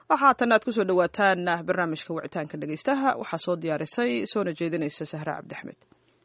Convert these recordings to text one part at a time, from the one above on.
waxa haatan aad kusoo dhawaataan barnaamijka wicitaanka dhegeystaha waxaa soo diyaarisay soona jeedinaysa sahra cabdixmed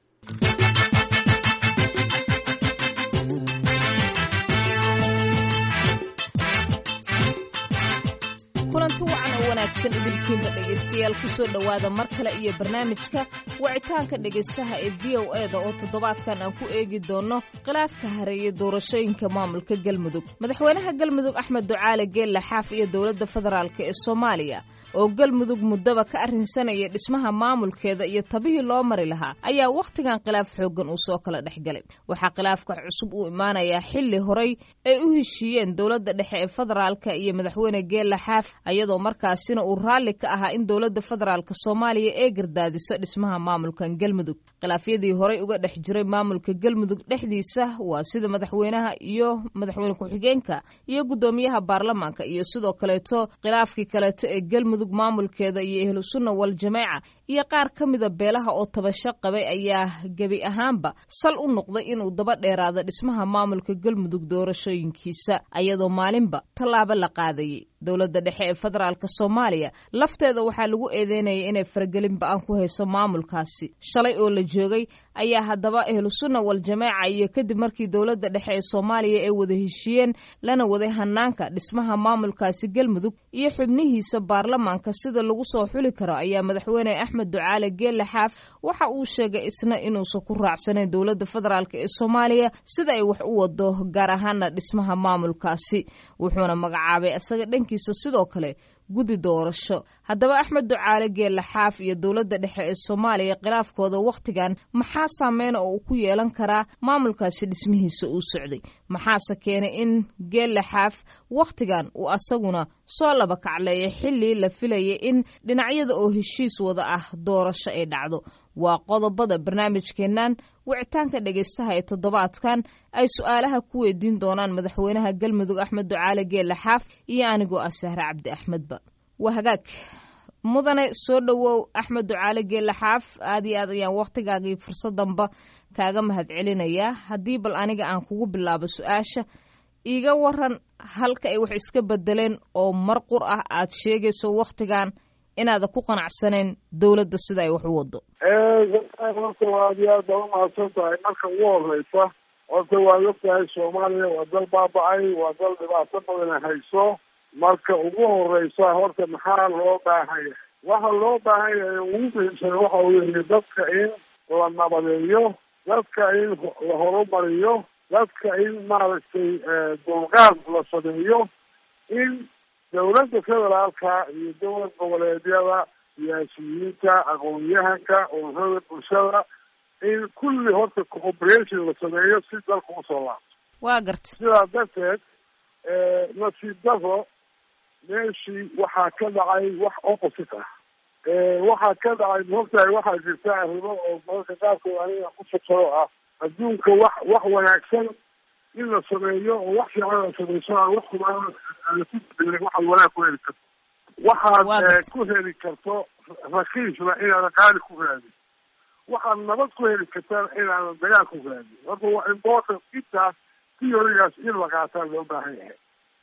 kulanti wacan oo wanaagsan idinkiinba dhegaystayaal kusoo dhowaada mar kale iyo barnaamijka wicitaanka dhegaystaha ee v o e da oo toddobaadkan aan ku eegi doonno khilaafka hareeyay doorashooyinka maamulka galmudug madaxweynaha galmudug axmed ducaale geelle xaaf iyo dowladda federaalk ee soomaaliya oo galmudug muddaba ka arrinsanaya dhismaha maamulkeeda iyo tabihii loo mari lahaa ayaa wakhtigan khilaaf xooggan uu soo kala dhex galay waxaa khilaafka cusub uu imaanayaa xilli horay ay u heshiiyeen dowladda dhexe ee federaalka iyo madaxweyne geelle xaaf ayadoo markaasina uu raalli ka ahaa in dowladda federaalka soomaaliya ee gardaadiso dhismaha maamulkan galmudug khilaafyadii horay uga dhex jiray maamulka galmudug dhexdiisa waa sida madaxweynaha iyo madaxweyne ku-xigeenka iyo guddoomiyaha baarlamaanka iyo sidoo kaleeto khilaafkii kaleeto ee galmudug maamulkeeda iyo ahlu sunna wal jameeca iyo qaar ka mida beelaha oo tabasho qabay ayaa gebi ahaanba sal u noqday inuu daba dheeraado dhismaha maamulka galmudug doorashooyinkiisa ayadoo maalinba tallaabo la qaadayay dowladda dhexe ee federaalk soomaaliya lafteeda waxaa lagu eedeynayay inay faragelin ba-an ku hayso maamulkaasi shalay oo la joogay ayaa haddaba ahlu sunna wal jameeca iyo kadib markii dowladda dhexe ee soomaaliya ay wada heshiiyeen lana waday hanaanka dhismaha maamulkaasi galmudug iyo xubnihiisa baarlamaanka sida lagu soo xuli karo ayaa madaxweyne axmed ducaale geelle xaaf waxa uu sheegay isna inuusan ku raacsanayn dowladda federaalk ee soomaaliya sida ay wax u wado gaar ahaana dhismaha maamulkaasi wuxuuna magacaabay isaga dhankiisa sidoo kale guddi doorasho haddaba axmed ducaale geelle xaaf iyo dowladda dhexe ee soomaaliya khilaafkooda wakhtigan maxaa saameyn oo uu ku yeelan karaa maamulkaasi dhismihiisa uu socday maxaase keenay in geelle xaaf wakhtigan uu asaguna soo laba kacleeya xilli la filayay in dhinacyada oo heshiis wada ah doorasho ay dhacdo waa qodobada barnaamijkeennan wicitaanka dhegaystaha ee toddobaadkan ay su-aalaha ku weydiin doonaan madaxweynaha galmudug axmed ducaale geelle xaaf iyo anigoo ah sahre cabdi axmedba waa hagaag mudane soo dhowow axmed ducaale geelle xaaf aad iyo aad ayaan wakhtigaagii fursadanba kaaga mahad celinayaa haddii bal aniga aan kugu bilaabo su-aasha iiga waran halka ay wax iska bedeleen oo mar qur ah aad sheegayso wakhtigan inaada ku qanacsanayn dowladda sida ay wax u wado horta waa aad iyo aad baa umahadsan tahay marka ugu horeysa horta waad ogtahay soomaaliya waa dal baaba-ay waa dal dhibaato badan hayso marka ugu horeysa horta maxaa loo baahan yahay waxa loo baahan yahay ugu muhiimsan waxa weeye dadka in la nabadeeyo dadka in la horumariyo dadka in maaragtay dulqaad la sameeyo in dowladda federaalka iyo dowlad goboleedyada siyaasiyiinta aqoon-yahanka ururada bulshada in kulli horta cooperation la sameeyo si dalka usoo laabto waa garta sidaa darteed nasiib daro meeshii waxaa ka dhacay wax opposite ah waxaa ka dhacay maogtahay waxaa jirta arrimo oo mararka qaarkood aniga ku fakaro ah adduunka wax wax wanaagsan in la sameeyo oo wax fiican la sameyso aan wax xumaan ku bedelin waxaad wanaag ku heli karto waxaad ku heli karto rakiisna inaadan qaali ku raadin waxaad nabad ku heli kartaan inaadan dagaal ku raadin horta waa important intaas theorygaas in la qaataa loo baahan yahay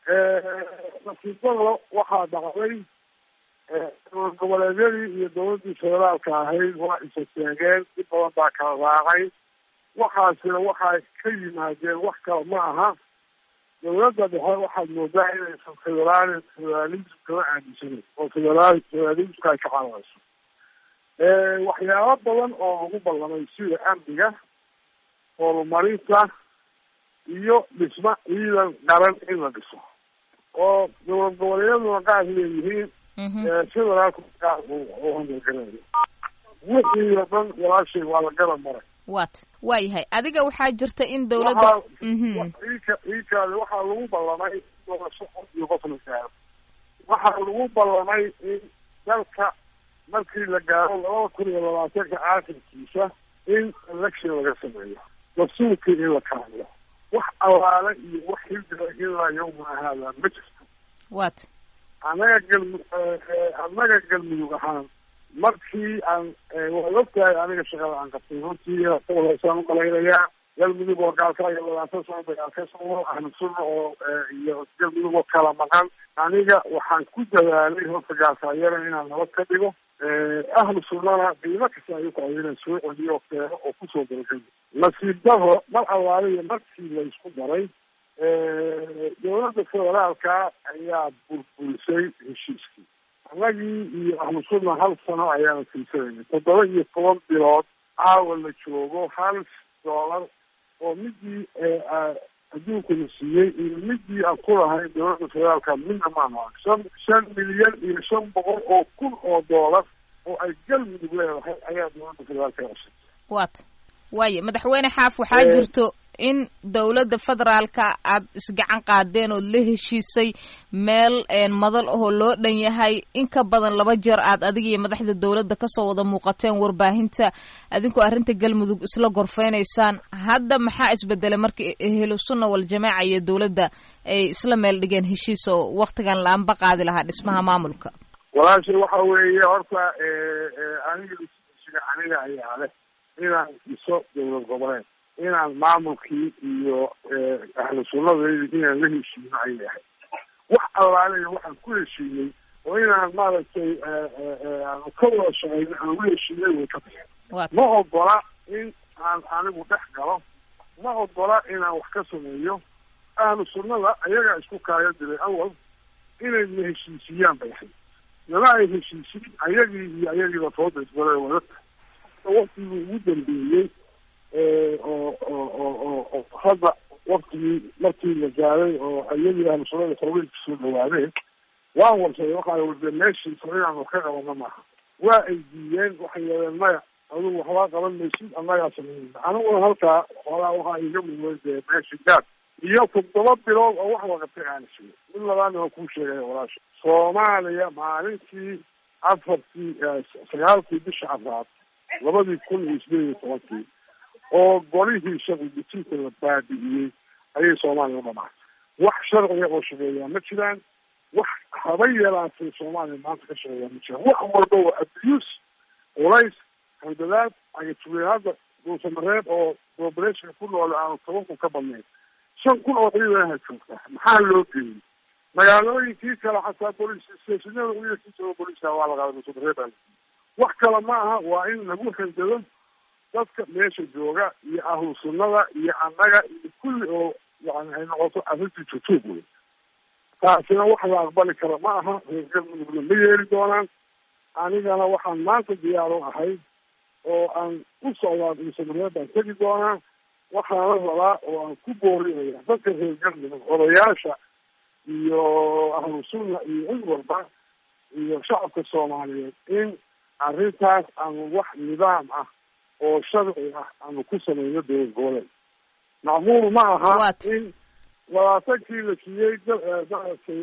nasiibada waxaa dhacday dowlad goboleedyadii iyo dowladdii federaalka ahayd waa isa taageen dib badan baa kala raacay waxaasina waxay ka yimaadeen wax kale ma aha dowladda dhexe waxaad moodaa inaysan federaal federalism kama aaminsaneyn oo federaal federalismka ay ka caawayso waxyaabo badan oo lagu ballamay sida amniga horumarinta iyo dhisma ciidan qaran in la dhiso oo dowlad goboleedyaduna qaar leeyihiin federaalku qaar oo hangalgarayo wixii oo dhan walaashay waa la garab maray wat waa yahay adiga waxaa jirta in dowladda ika ikaadi waxaa lagu ballamay doorasho qof iyo qof la gaaro waxaa lagu ballamay in dalka markii la gaaro labada kun iyo labaatanka aakhirkiisa in election laga sameeyo dastuurkii in la kaamiyo wax allaale iyo wax hildila ilaa yawmana haada ma jirto wat annaga galmu annaga galmudug ahaan markii aan waad ogtahay aniga shaqada aan qabtay runtii hoosaan umalaynayaa galmudug oo gaalkaayo labaatan sano dagaal ka socdo ahlu sunna oo iyo galmudug oo kala maqan aniga waxaan ku dadaalay horta gaalkaayana inaan nabad ka dhigo ahlu sunnana qiimo kasta ay ukacay inaan soo celiyo oo keeno oo kusoo dalgalo nasiib daro mar allaaliyo markii la isku daray dowladda federaalka ayaa burburisay heshiiskii annagii iyo ahlu sunna hal sano ayaana silsanayna toddoba iyo toban bilood caawa la joogo hal doolar oo midii adduunkuna siiyey iyo midii aan ku lahayn dowladda federaalka midna maanu arag shan shan milyan iyo shan boqol oo kun oo doolar oo ay galmudug leedahay ayaa dowladda federaalka cusub waata waayo madaxweyne xaaf waxaa jirto in dowladda federaalka aad isgacan qaadeen ood la heshiisay meel madal ahoo loo dhan yahay in ka badan laba jeer aad adiga iyo madaxda dowladda kasoo wada muuqateen warbaahinta adinkoo arrinta galmudug isla gorfeynaysaan hadda maxaa isbedelay markii ehlu sunna waljamaaca iyo dowladda ay isla meel dhigeen heshiis oo waktigan laanba qaadi lahaa dhismaha maamulka walaashay waxa weeye horta aniga isiga aniga ayaa leh inaan dhiso dowlad goboleed inaan maamulkii iyo ahlu sunnadaydi inaan la heshiino ayay ahayd wax allaaleya waxaan ku heshiinay oo inaan maaragtay aanu ka wada shaqeyno aan la heshiinay way ka baxeen ma ogola in aan anigu dhex galo ma ogola inaan wax ka sameeyo ahlu sunnada ayagaa isku kaayo diray awal inay na heshiisiyaan bay ahayd nala ay heshiisiin ayagii iyo ayagiiba tooda isbara wadata waktigii ugu dambeeyey oo oo oo oo hadda waktigii markii la gaaday oo iyagii ahlu sunnada xorweynka soo dhawaadeen waan warsaday waxaa warde meeshiisa inaan wax ka qabano maaha waa ay diiyeen waxay yeedeen maya adigu waxbaa qaban maysid annagaa sameynayna aniguna halkaa xoolaa waxaa iga muday dee meeshi gaad iyo toddoba bilood oo wax waqatay aan siyo mid labaadna waan kuu sheegaya walaasha soomaaliya maalintii afartii sagaalkii bisha afraad labadii kun iyo sideed iyo tobankii oo golihii sharci dejinta la baabi'iyey ayay soomaaliya u dhamaatay wax sharciga oo shaqeeyaa ma jiraan wax haba yaraatay soomaaliya maanta ka shaqeeyaa ma jiraan wax walba waa abuse culays handadaad agajugeen hadda dhuusamareed oo populationka ku nool aanu toban kun ka badnayn shan kun oo ciidanaha joogta maxaa loo geeyey magaalooyinkii kale xataa bolis stationada ciidankii jooga boliska waa la qaaday dhuusamareed wax kale ma aha waa in lagu handado dadka meesha jooga iyo ahlu sunnada iyo annaga iyo kulli oo yani ay noqoto arrintii jutuub wey taasina wax la aqbali kara ma aha reer galmudugna ma yeeli doonaan anigana waxaan maanta diyaar u ahay oo aan u socdaa dhuusamareed baan tegi doonaa waxaana rabaa oo aan ku boorinaya dadka reer galmudug odayaasha iyo ahlu sunna iyo cid walba iyo shacabka soomaaliyeed in arrintaas aanu wax nidaam ah oo sharci ah aanu ku sameyno dowlad goboleed macquul ma aha in labaatankii la siiyey maaragtay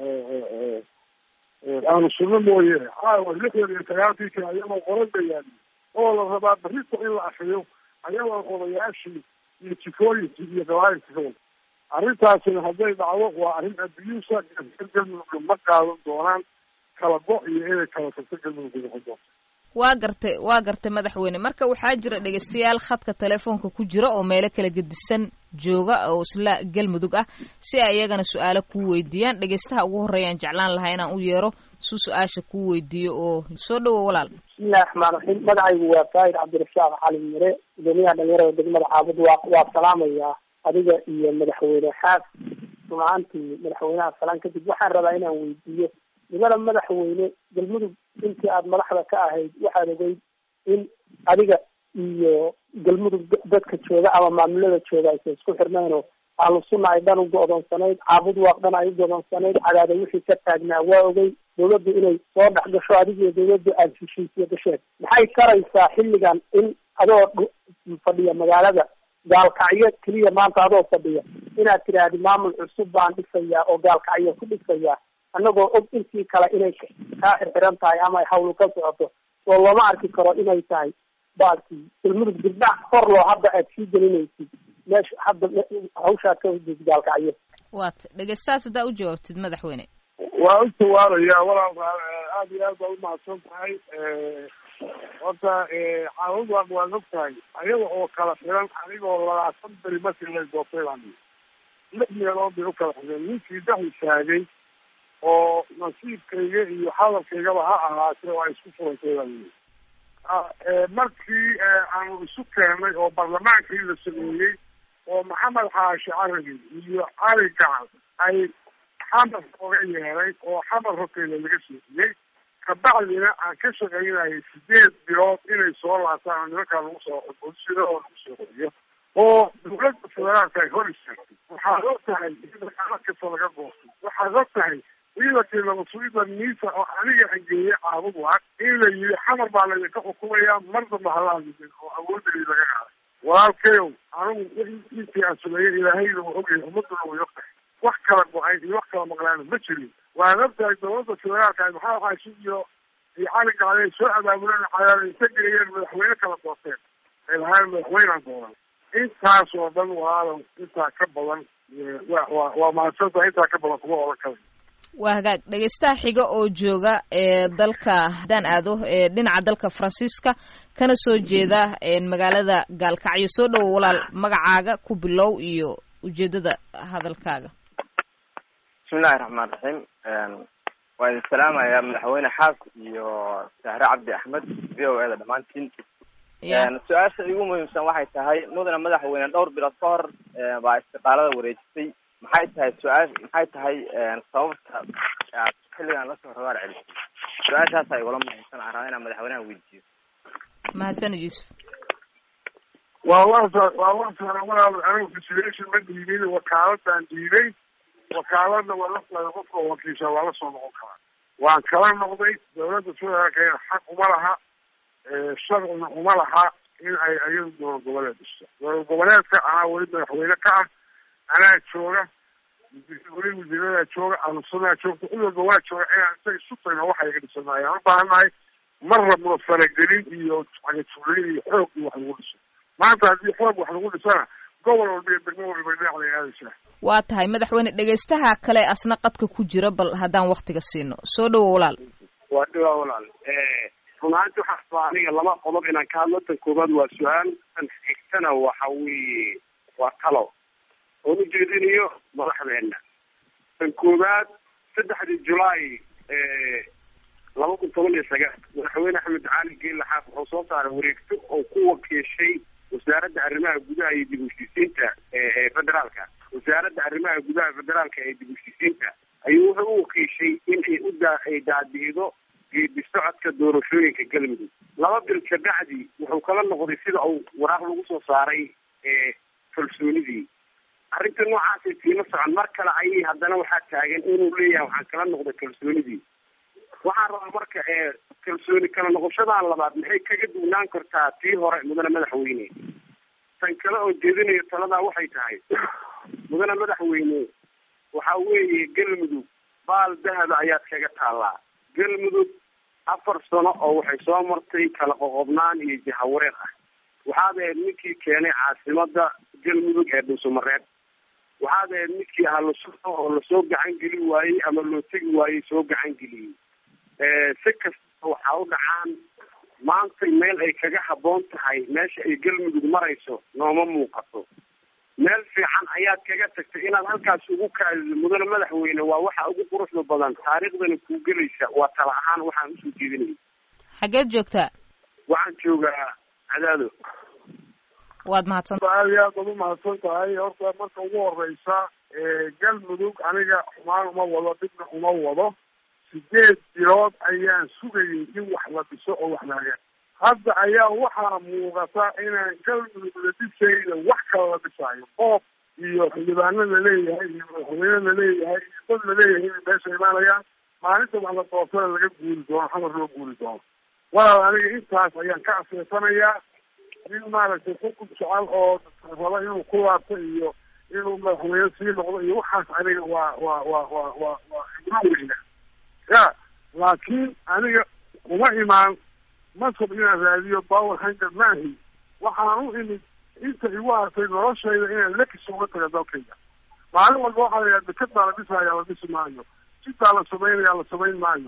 ahlu sunno mooye caawa lixdan iyo sagaalkii kale ayagoo qoran ba yaali oo la rabaa barrito in la akriyo ayagoo odayaashii iyo jifooyinkii iyo gabaayilkii ka wada arrintaasina hadday dhacdo waa arrin abusa galmudugga ma qaadan doonaan kala go iyo inay kala tagto galmudugga noqon doonto waa gartay waa gartay madaxweyne marka waxaa jira dhegeystayaal khadka telefoonka ku jira oo meelo kala gedisan jooga oo isla galmudug ah si ay iyagana su-aalo kuu weydiiyaan dhegeystaha ugu horreeyaan jeclaan lahaa inaan u yeero su su-aasha kuu weydiiyo oo soo dhowo walaal bismillahi raxmaan raxiim magacaygu waa faahid cabdirashaaq cali mire gudoomiyaha dhalinyarada degmada caabud waa waa salaamayaa adiga iyo madaxweyne xaaf rumaantii madaxweynaha salaan kadib waxaan rabaa inaan weydiiyo nimada madaxweyne galmudug intii aada madaxda ka ahayd waxaad ogeyd in adiga iyo galmudug dadka jooga ama maamulada jooga aysan isku xirnayn oo ahlu sunna ay dhan u go-doonsanayd caabud waaq dhan ay u go-doonsanayd cadaada wixii ka taagnaa waa ogey dawladdu inay soo dhex gasho adiga iyo dawladdu aada heshiisiyo gasheen maxay karaysaa xilligan in adoo fadhiya magaalada gaalkacyo keliya maanta adoo fadhiya inaad tidhaahdi maamul cusub baan dhisayaa oo gaalkacyo ku dhisayaa annagoo og intii kale inay kaa xirxiran tahay ama ay hawlu ka socoto oo looma arki karo inay tahay baalkii galmudug dibdhac kor loo hadda aad sii gelinaysid meesha hadda hawshaad ka hudid gaalkacyo waata dhegeystahaas haddaa u jawaabtid madaxweyne waa u jawaabaya walaal aada iyo aad baa umahadsan tahay horta caawud waa waad og tahay ayaga oo kala xiran anigoo labaatan beri markii lay doortay baan lix meelood bay u kala xireen ninkii dhex istaagay oo nasiibkayga iyo hadalkaygaba ha ahaatee oo ay isku furantay baan yii markii aanu isu keenay oo barlamaankii la sameeyey oo maxamed xaashi carabi iyo cali gacal ay xamar oga yeeray oo xamar horteeda laga siiyey kabacdina aan ka shaqaynayay sideed bilood inay soo laabtaan oo nimankaa lagu soo bolisida oo lagu soo qoriyo oo dawladda federaalka ay hor istaagtay waxaad og tahay ciidanka kasta laga goostay waxaad og tahay ciidankii nabadsuida miisa oo aniga angeeyey caabud waag in la yidhi xamar baa laydinka xukumayaa mar damba halaadidin oo awoodadii laga qaaday walaalkayow anigu intii aan sameeyey ilaahayna waa ogyahay ummaduna way og tahay wax kala go-ay iyo wax kala maqlaana ma jirin waad og tahay dawladda federaalka maxaa xaashi iyo iyo cali gacday ay soo abaabuleen cadaala inta geeyeen madaxweyne kala doorteen ay lahaayeen madaxweynaan dooran intaas oo dhan walaalow intaa ka badan wa wa waa mahadsantaha intaa ka badan kuma oran karayo waa hagaag dhegeystaha xiga oo jooga ee dalka haddaan aado ee dhinaca dalka faransiiska kana soo jeeda magaalada gaalkacyo soo dhowo walaal magacaaga ku bilow iyo ujeedada hadalkaaga bismillahi raxmaan raxiim waa idin salaamayaa madaxweyne xaas iyo sahre cabdi axmed v o eda dhammaantiin su-aasha igu muhiimsan waxay tahay mudane madaxweyne dhowr bilood ka hor baa istiqaalada wareejisay maxay tahay su-aash maxay tahay sababta aad xilligan lasoo rabaar celisay su-aashaasa igula muhiimsan aan rabaa inaan madaxweynaha weydiiyo mahadsanid yuusuf waa wasa waa wasana walaal anigu consideration ma diidin wakaaladaan diiday wakaaladna waa la qofka wakiisha waa lasoo noqon karaa waan kala noqday dawladda federaalka xaq uma laha sharcina uma laha in ay ayadu dowlad goboleed dhisto dowlad goboleedka anaa weli madaxweyne ka ah anaa jooga weli wasiiradaa jooga ahlusunaa joogta cid walba waa jooga inaan isaga isu tagno waxa iga dhisanaay aan u baahannahay mar rabno faragelin iyo cagatuulin iyo xoog iyo wax lagu dhiso maanta haddii xoog wax lagu dhisana gobol walba iyo degmo walba dhinac lay aadaysaa waa tahay madaxweyne dhegeystaha kale asna qadka ku jira bal haddaan waktiga siino soo dhowo walaal waa dhawaa walaal runaanti waxaa rabaa aniga laba qodob inaan ka hadlo tan koobaad waa su-aal tan xigtana waxa weeye waa talo oon ujeedinayo madaxdeena tan koobaad saddexdii julaay laba kun toban iyo sagaal madaxweyne axmed cali geelle xaaf wuxuu soo saaray wareegto oo ku wakiishay wasaaradda arrimaha gudaha iyo dib ushisiinta ee federaalka wasaaradda arrimaha gudaha federaalka ee dib ushisiinta ayuu wuxuu u wakiishay in ay u daa ay daadiido geedi socodka doorashooyinka galmudug laba bil kabacdi wuxuu kala noqday sida uu waraaq lagu soo saaray kalsoonidii arrinta noocaasay tiima socon mar kale ayay haddana waxaa taagan inuu leeyahay waxaan kala noqday kalsoonidii waxaan rabaa marka kalsooni kala noqoshadan labaad maxay kaga duwnaan kartaa tii hore mudane madaxweyne tan kale oo jeedinayo taladaa waxay tahay mudane madaxweyne waxa weeye galmudug baal dahaba ayaad kaga taallaa galmudug afar sano oo waxay soo martay kala qoqobnaan iyo jahawareer ah waxaad ahayd ninkii keenay caasimada galmudug ee dhuusamareeb waxaad ahayd ninkii ahlusunna oo lasoo gacan geli waayey ama loo tegi waayey soo gacan geliyey si kasta waxaa u dhacaan maantay meel ay kaga habboon tahay meesha ay galmudug marayso nooma muuqato meel fiican ayaad kaga tagtay inaad halkaas ugu kaadido mudane madaxweyne waa waxa ugu quruxda badan taariikhdana kuu gelaysa waa tala ahaan waxaan usoo jeedinaya xageed joogtaa waxaan joogaa cadaado waad mahadsan aad iyo aad baad umahadsan tahay horta marka ugu horeysa galmudug aniga xumaan uma wado dhibna uma wado sideed bilood ayaan sugayay in wax la dhiso oo wax laaga hadda ayaa waxaa muuqata inaan galmudug la dhisayna wax kala la dhisaayo qoob iyo xildhibaano laleeyahay iyo madaxweyne laleeyahay iyo dad laleeyahay inay meesha imaanayaan maalinta wax la doortana laga guuri doono xamar loo guuri doono walaal aniga intaas ayaan ka aseesanayaa in maaragtay xukun jecel oo raba inuu ku laabto iyo inuu madaxweyne sii noqdo iyo waxaas aniga waa waa waa waa waa waa ibro weyna ya laakiin aniga uma imaan masab inaan raadiyo power hanger maahi waxaan u imid inta igu hartay noloshayda inaan lekis uga taga dalkayga maalin walba waxaa la yidhaha deked baa la dhisaayaa la dhisi maayo sidaa la samaynaya la samayn maayo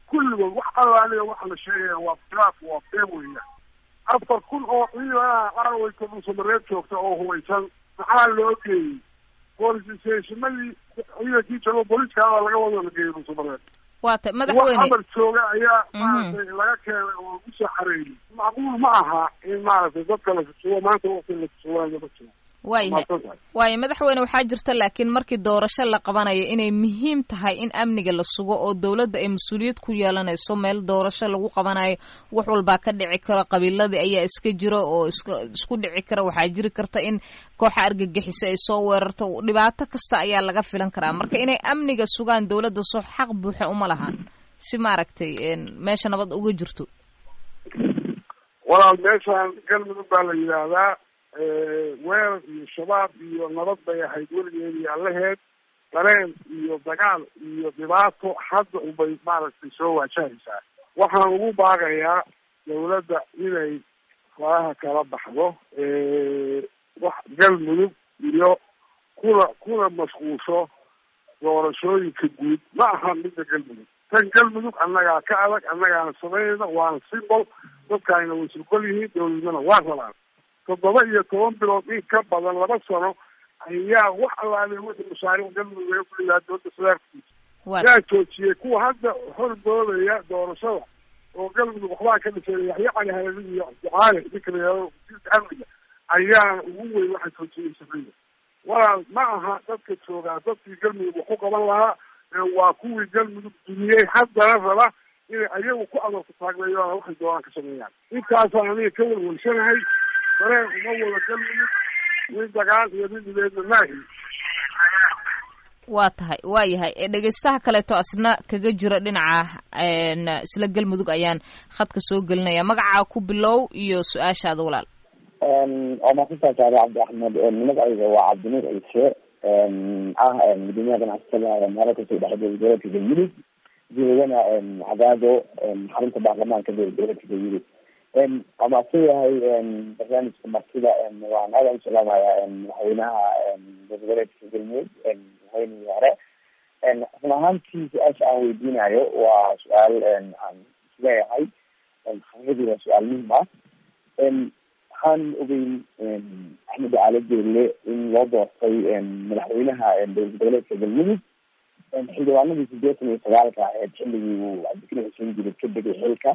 kulligood wax allaaliya waxa la sheegaya waa khilaaf waa been weeyaan afar kun oo ciidanaha qaraweyta dhuusamareed joogta oo hubaysan maxaa loo geeyey boolisationadii ciidankii joogo booliskaada laga wado la geeyey dhuusamareed waa tay wax madaxweyne amar jooga ayaa Mhm. maaragtay laga keenay oo lagu soo xareeyey macquul ma aha in maaragtay dadka la susugo maanta waqti la susugayo ma jiro waayahay mahadsan tahay waayo madaxweyne waxaa jirta laakiin markii doorasho la qabanayo inay muhiim tahay in amniga la sugo oo dowladda ay mas-uuliyad ku yeelanayso meel doorasho lagu qabanayo wax walbaa ka dhici karo qabiiladii ayaa iska jiro oo iska isku dhici kara waxaa jiri karta in kooxa argagixisa ay soo weerarto dhibaato kasta ayaa laga filan karaa marka inay amniga sugaan dowladda soo xaq buuxa uma lahan si maaragtay een, meesha nabad uga jirto walaal meeshaan galmudug baa la yidhaahdaa weerar iyo shabaab iyo nabad bay ahayd weligeed iyo allaheed dareen iyo dagaal iyo dhibaato hadda unbay maaragtay soo waajahaysaa waxaan ugu baaqayaa dawladda inay faraha kala baxdo wax galmudug iyo kuna kuna mashquulsho doorashooyinka guud ma aha midda galmudug tan galmudug annagaa ka adag annagaana samaynayna waana simbol dadkaayna way surgol yihiin dawladnimana waa rabaan toddoba iyo toban bilood in ka badan laba sano ayaa wax allaale wixii mashaariic galmudug laga fuliyaa dowladda sadaarkiisa waa yaa joojiyey kuwa hadda hordoodaya doorashada oo galmudug waxbaa ka dhisay yaxya cali halali iyo ducaale ninka la yihahdo wasiirka amniga ayaana ugu weyn waxa joojiyey safriya walaal ma aha dadka joogaa dadkii galmudug wax ku qaban lahaa ee waa kuwii galmudug duniyey haddana raba inay ayagu ku adoorka taagleeyoona waxay doonaan ka sameeyaan intaasaan aniga ka welwelsanahay dareen uma wada galmudug nin dagaal iyo nin dhibeedna maahi waa tahay waa yahay ee dhegeystaha kaleeto asna kaga jira dhinaca een, isla galmudug ayaan khadka soo gelinaya magacaa ku bilow iyo su-aashaada walaal waa mahadsantahay saare cabdi axmed magacayga waa cabdinuur ciise ah gudoomiyaha ganacsatada magaalada kasoo dhexda dowladka galmudug joogana cadaado xarunta baarlamaanka dowladka galmudug waa mahadsan yahay barnaamijka martida waan aada u salaamaya madaxweynaha goboleedka galmudug madaxweynihii hore run ahaantii su-aasha aan weydiinayo waa su-aal aan isleeyahay xaqiiqdii waa su-aal muhim ah waxaan ogeyn axmed caali jeelle in loo doortay madaxweynaha dowlad goboleedka galmudug xildhibaanadii sideetan iyo sagaalka aheyd xilligii uu cabdikariim xuseen jilid ka degay xilka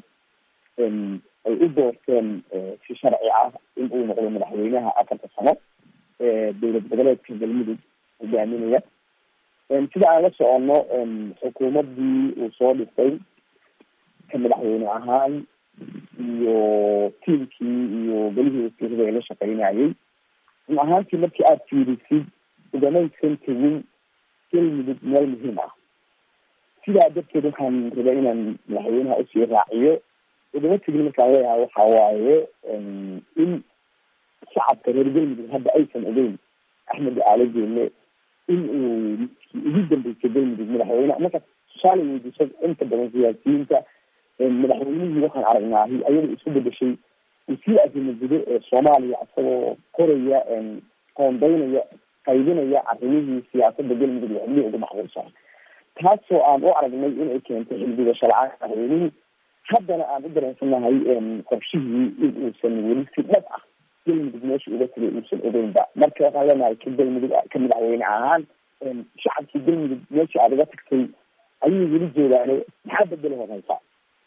ay u doorteen si sharci ah in uu noqdo madaxweynaha afarta sano ee dowlad goboleedka galmudug hogaaminaya sida aan la socono xukuumadii uu soo dhistay ka madaxweyne ahaan iyo tiimkii iyo golihii wasiirada ee la shaqeynayay run ahaantii markii aada fiirisid ugamaysan tegin galmudug meel muhiim ah sidaa darteed waxaan rabaa inaan madaxweynaha usii raaciyo ugama tegin markaan leeyahay waxa waaye in shacabka reer galmudug hadda aysan ogeyn axmed caali jeelle in uu midkii ugu dambeysay galmudug madaxweyne marka tusaale weydiiso inta badan siyaasiyiinta madaxweynihii waxaan aragnaahi ayada isku bedeshay wasiir arrimo gudo ee soomaaliya isagoo koraya qoondeynaya qaybinaya arrimihii siyaasada galmudug iyo xubnihii ugu macquulsan taasoo aan u aragnay inay keentay xildhigasho la-aan madaxweynihii haddana aan u dareensanahay qorshihii in uusan weli si dhab ah galmudug meesha uga tegay uusan ogeynba marka waxaan leenahay ka galmudug ka madaxweyne ahaan shacabkii galmudug meeshii aad uga tagtay ayay weli joogaane maxaa bedeli horeysa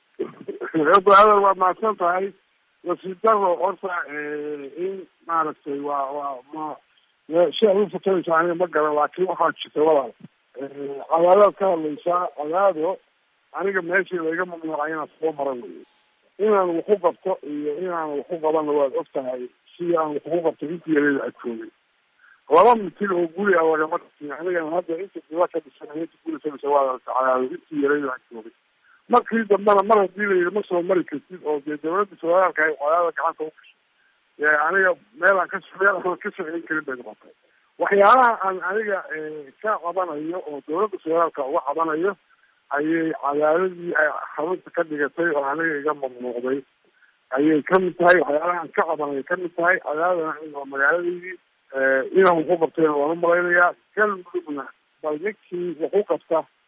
hadal waa mahadsan tahay nasiib daro horta in maaragtay waa waa ma siaad ufatanaysa aniga ma garan laakiin waxaa jirta walaal cadaadaad ka hadlaysaa cadaado aniga meeshii laiga mamnuucay inaan soo maran weyo inaan waxu qabto iyo inaan waxu qabanna waad og tahay si aan waxu qabto intii yareeda aad joogay laba mitil oo guri a lagama dhisin anigana hadda inta dila ka dhisan inta guri ka dhisa waa cadaado intii yareeda aad joogay markii dambena mar hadii la yidhi ma soo mari kartid oo dee dawladda federaalka ay cadaada gacanta ugashay aniga meel aan ka meel aan ka socon karin bay noqotay waxyaalaha aan aniga ka cabanayo oo dawladda federaalka uga cabanayo ayay cadaadadii ay xarunta ka dhigatay oo aniga iga mamnuucday ayay kamid tahay waxyaalaha aan ka cabanayo kamid tahay cadaadana waa magaaladeydii inaan waxu qabtayna waan u malaynayaa galmudugna bal ninkii waxu qabta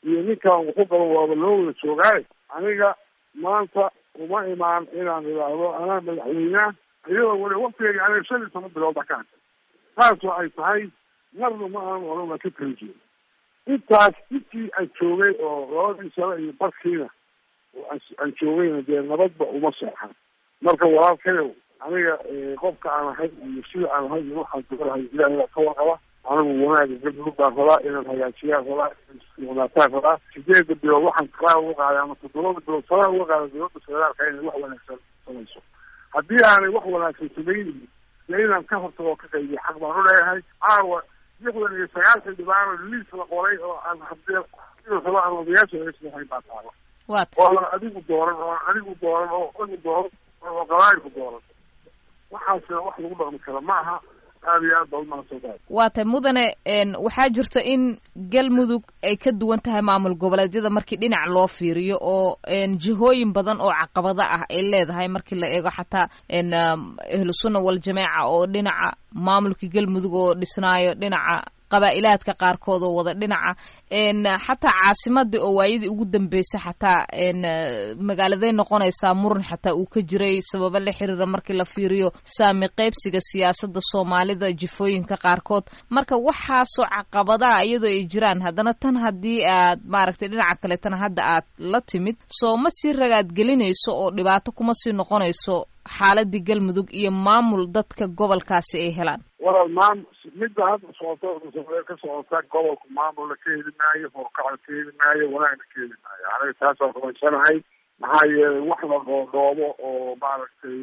iyo ninkan wuxu qabo waaba loo wada joogaayo aniga maanta uma imaan inaan idhaahdo anaa madaxweyneha iyadoo weli waktigeyga aniga shan iyo toban bilood baa ka hadlay taasoo ay tahay marna ma aanan oran waa ka kala jeeda intaas intii aan joogay oo labadii sano iyo barkiina aan joogayna dee nabadba uma seexan marka walaalkayow aniga qofka aan ahay iyo sida aan ahay iyo waxaan dogalahay ilahay baa ka warqaba anigu wanaaga galmudug baan rabaa inaan hagaajiyaan rabaa wanaataan rabaa sideeda bilood waxaan kaa uga qaaday ama toddobada bilood salaha uga qaada dowladda federaalka inay wax wanaagsan samayso haddii aanay wax wanaagsan samaynin dee inaan ka hortago oo ka qaybiyo xaq baan u leeyahay caawa lixdan iyo sagaashan dhibaano liis la qoray oo aan hadii raba aan odayaasha eeslahayn baa taala ooan adigu dooran oo adigu dooran oo adigu dooran oo qabaayilku dooran waxaasina wax lagu dhaqmi kara ma aha aad iyo aad baa umahadsantahay waa tay mudane waxaa jirta in galmudug ay ka duwan tahay maamul goboleedyada markii dhinac loo fiiriyo oo jihooyin badan oo caqabado ah ay leedahay markii la eego xataa ahlu sunna waljamaaca oo dhinaca maamulka galmudug oo dhisnaayo dhinaca qabaa'ilaadka qaarkood oo wada dhinaca xataa caasimadii oo waayadii ugu dambeysay xataa magaaladay noqonaysaa muran xataa uu ka jiray sababo la xiriira markii la fiiriyo saami qaybsiga siyaasadda soomaalida jifooyinka qaarkood marka waxaasoo caqabadaha iyadoo ay jiraan haddana tan haddii aad maaragtay dhinaca kaleetana hadda aad la timid soo ma sii ragaad gelinayso oo dhibaato kuma sii noqonayso xaaladii galmudug iyo maamul dadka gobolkaasi ay helaan walaal maam midda hadda socoto ka socota gobolku maamulna ka heli maayo horkacna ka heli maayo wanaagna ka heli maayo aniga taasaan rumaysanahay maxaa yeelay wax la dhoodhoobo oo maaragtay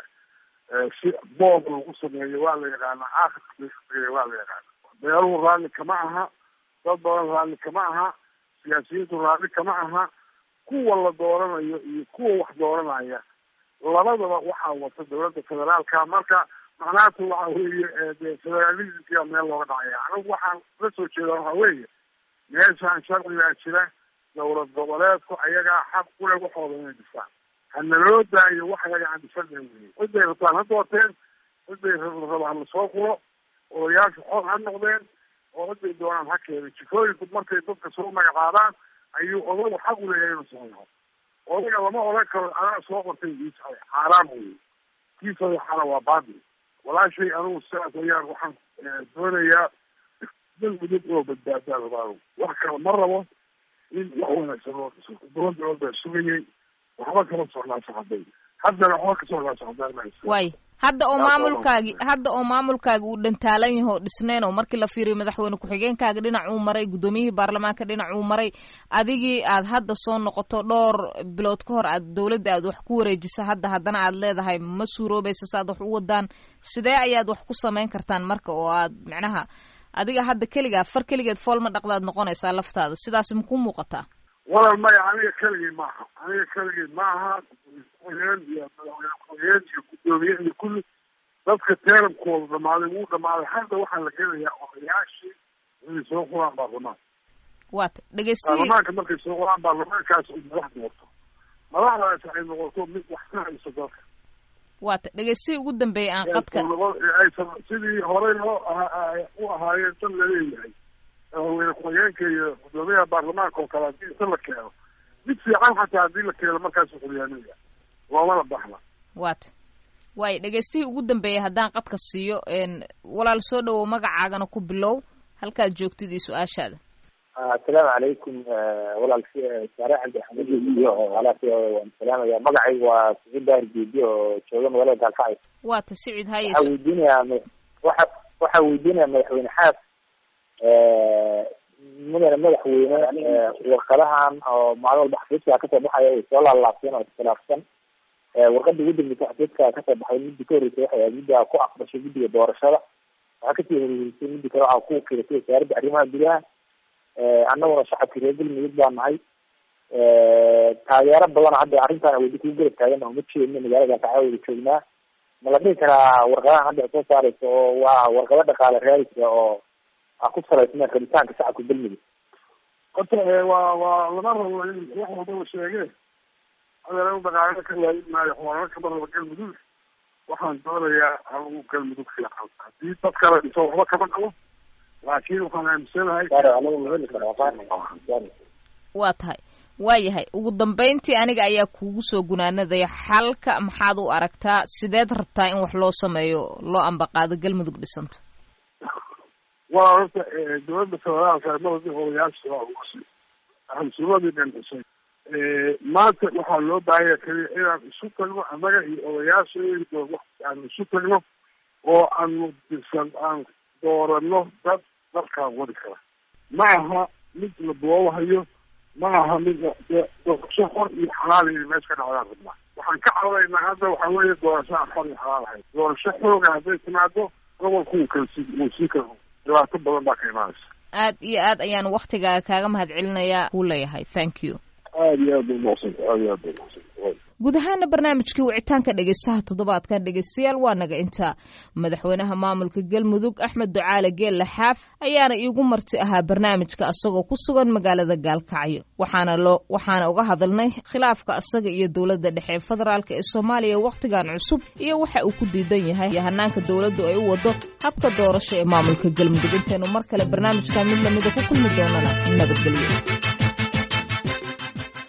si boob lagu sameeyo waa la yaqaana aakhirka waa la yaqaana beeluhu raalli kama aha dad badan raalli kama aha siyaasiyiintu raalli kama aha kuwa la dooranayo iyo kuwa wax dooranaya labadaba waxaa wata dawladda federaalka marka macnaatu waxa weeye de federalismkia meel looga dhacaya anigu waxaan la soo jeeda waxa weeye meeshaan sharcigaa jira dawlad goboleedku ayagaa xaq kule waxooda inay dhistaan hanaloo daayo wax ayaga aan dhisana wey ciday rabtaan ha doorteen ciday rabaan lasoo kulo odayaashu xor ha noqdeen oo ciday doonaan ha keenay jifooyinku markay dadka soo magacaabaan ayuu odagu xaq uleeyahay inuu sameeyo odaga lama oran karo anaa soo qortay xaaraam wey kii sadeexana waa baatil walaashay anigu sidaas ayaan waxaan doonayaa galmudug oo badbaadaa rabaa wax kale ma rabo in wax wanaagsan loo dhiso todoba bilood baa sugayay waxba kama socnaa socday haddana waxba ka socnaa socdaan way hadda oo maamulkaagi hadda oo maamulkaagi uu dhantaalan yaho dhisneen oo markii la fiiriyo madaxweyne ku-xigeenkaaga dhinac uu maray guddoomiyihii baarlamaanka dhinac uu maray adigii aad hadda soo noqoto dhowr bilood ka hor aad dawladda aad wax ku wareejisa hadda haddana aad leedahay ma suuroobaysa saaad wax u wadaan sidee ayaad wax ku samayn kartaan marka oo aad macnaha adiga hadda keligaa far keligeed fool ma dhaqdaad noqonaysaa laftaada sidaas makuu muuqataa walal maya aniga keligii maaha aniga keligii maaha ku-xigeen iyo madaxweyne ku-xigeen iyo guddoomiye iyo kulli dadka teerankooda dhamaaday wuu dhamaaday hadda waxaa la gelayaa odayaashii inay soo quraan baarlamaan waata dhegeystiyi baarlamaanka markay soo quraan baarlamaankaas ay madax doorto madaxdaas ay noqoto mid wax ka hayso dalka waata dhegeystihii ugu dambeeyay aan qadka aysan sidii horey loo u ahaayeen dad laleeyahay madaxweyne ku-xigeenka iyo guddoomiyaha baarlamaanka oo kale haddii inta la keeno mid fiican xataa haddii la keeno markaasu xulyaanaya loomana baxna waata waayo dhegeystihii ugu dambeeyay haddaan qadka siiyo walaal soo dhawow magacaagana ku bilow halkaad joogtid iyo su-aashaada assalaamu calaykum walaal saare cabdi axmed iyo walaal waan salaamaya magacaygu waa siciid daar geedi oo jooga magaalada gaalkacyo waata sicid haye waxaa weydiinayaa waxa waxaa weydiinaya madaxweyne xaas mudane madaxweyne warqadahan oo maalin walba xafiiska kasoo baxaya ay soo laalaabteen oo iskhilaafsan warqada ugu dambeysa xafiiska kasoo baxay midda ka horreysay waxay ahayd midda ku aqbashay guddiga doorashada waxaa kasii horeysay midda kale waxaa ku wakiilatay wasaaradda arrimaha gudaha annaguna shacabkii reer galmudug baa nahay taageero badan hadda arrintan aweydi kugu garab taagan oo ma jeedno magaalada gaalkacyo wada joognaa ma la dhihi karaa warqadahan hadda soo saareysa oo waa warqado dhaqaale raadisa oo ku salaysneen rabitaanka shacabka galmudug horta waa waa lama rabo in wax walba la sheege adeer dhaqaalena ka waayin maayo xoolana kama rabo galmudug waxaan doonayaa anigu galmudug fiican haddii dad kale dhiso waxba kama qabo laakiin waxaan aaminsanahay waa tahay waayahay ugu dambayntii aniga ayaa kuugu soo gunaanadaya xalka maxaad u aragtaa sideed rabtaa in wax loo sameeyo loo ambaqaado galmudug dhisanto waa horta dowladda federaalka mada odayaasha hansuumadii dhan dhisay maanta waxaa loo baahanya keliya inaan isu tagno annaga iyo odayaasha aan isu tagno oo aanu disan aan doorano dad dalkaan wadi kara ma aha mid la boobahayo ma aha mid doorasho xor iyo xalaal iyo meesha ka dhacdaan rabnaa waxaan ka cawdaynaa hadda waxaa weeye doorasho aan xor iyo xalaal ahayn doorasho xooga hadday timaado gobolku wuu kala sii wuu sii kala dhibaato badan baa ka imaanaysa aad iyo aad ayaan waktigaaga kaaga mahad celinayaa kuu leeyahay thank you aada iyo aad bay umaaqsanta aada iyo aad bay umaaqsanta guud ahaana barnaamijkii wicitaanka dhegeystaha toddobaadkan dhegeystayaal waa naga intaa madaxweynaha maamulka galmudug axmed ducaale geelle xaaf ayaana iigu marti ahaa barnaamijka asagoo ku sugan magaalada gaalkacyo waxaana loo waxaana uga hadalnay khilaafka asaga iyo dowladda dhexe ee federaalk ee soomaaliya wakhtigan cusub iyo waxa uu ku diidan yahay iyo hanaanka dowladdu ay u wado habka doorasho ee maamulka galmudug intaynu mar kale barnaamijkan mid lamida ku kulmi doonana nabadgelyo